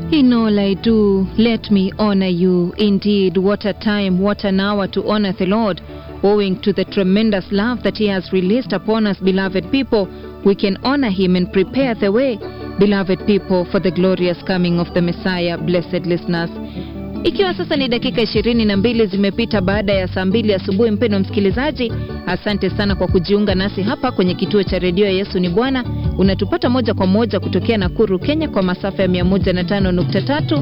In all I do, let me honor you. Indeed, what a time, what an hour to honor the Lord. Owing to the tremendous love that He has released upon us, beloved people, we can honor Him and prepare the way, beloved people, for the glorious coming of the Messiah, blessed listeners. Ikiwa sasa ni dakika ishirini na mbili zimepita baada ya saa mbili asubuhi, mpendo msikilizaji, asante sana kwa kujiunga nasi hapa kwenye kituo cha redio Yesu ni Bwana. Unatupata moja kwa moja kutokea Nakuru, Kenya, kwa masafa ya 105.3,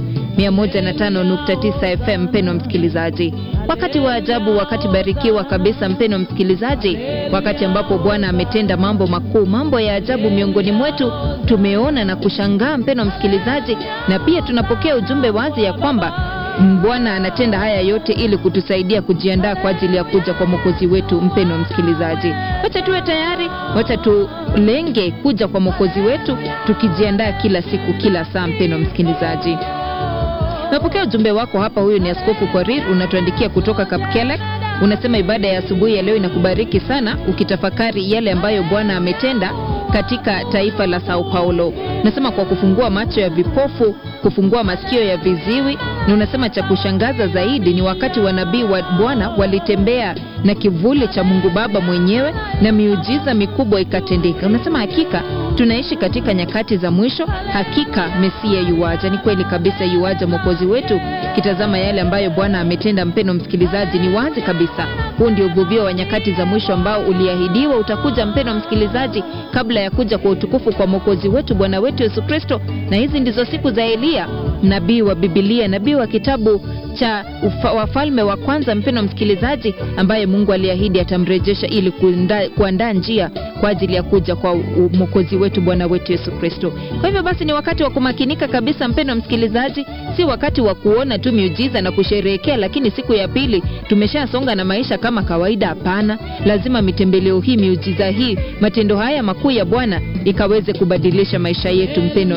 105.9 FM. Mpendo msikilizaji, wakati wa ajabu, wakati barikiwa kabisa, mpendo msikilizaji, wakati ambapo Bwana ametenda mambo makuu, mambo ya ajabu miongoni mwetu, tumeona na kushangaa, mpendo msikilizaji, na pia tunapokea ujumbe wazi ya kwamba Bwana anatenda haya yote ili kutusaidia kujiandaa kwa ajili ya kuja kwa mwokozi wetu. Mpendo msikilizaji, wacha tuwe tayari, wacha tulenge kuja kwa mwokozi wetu tukijiandaa kila siku, kila saa. Mpendo msikilizaji, napokea ujumbe wako hapa. Huyu ni Askofu Korir, unatuandikia kutoka Kapkelek. Unasema ibada ya asubuhi ya leo inakubariki sana, ukitafakari yale ambayo Bwana ametenda katika taifa la Sao Paulo. Unasema kwa kufungua macho ya vipofu, kufungua masikio ya viziwi, na unasema cha kushangaza zaidi ni wakati wanabii wa Bwana walitembea na kivuli cha Mungu Baba mwenyewe na miujiza mikubwa ikatendeka. Unasema hakika tunaishi katika nyakati za mwisho, hakika Mesia yuwaja. Ni kweli kabisa, yuwaja mwokozi wetu. Kitazama yale ambayo Bwana ametenda, mpendo msikilizaji, ni wazi kabisa huu ndio uvuvio wa nyakati za mwisho ambao uliahidiwa utakuja, mpendo msikilizaji, kabla ya kuja kwa utukufu kwa mwokozi wetu Bwana wetu Yesu Kristo. Na hizi ndizo siku za Eliya, nabii wa Bibilia, nabii wa kitabu cha ufa, Wafalme wa Kwanza, mpendo msikilizaji, ambaye Mungu aliahidi atamrejesha ili kuandaa njia kwa ajili ya kuja kwa mwokozi wetu Bwana wetu Yesu Kristo. Kwa hivyo basi, ni wakati wa kumakinika kabisa, mpendo msikilizaji, si wakati wa kuona tu miujiza na kusherehekea, lakini siku ya pili tumeshasonga na maisha kama kawaida. Hapana, lazima mitembeleo hii, miujiza hii, matendo haya makuu ya Bwana ikaweze kubadilisha maisha yetu, mpendo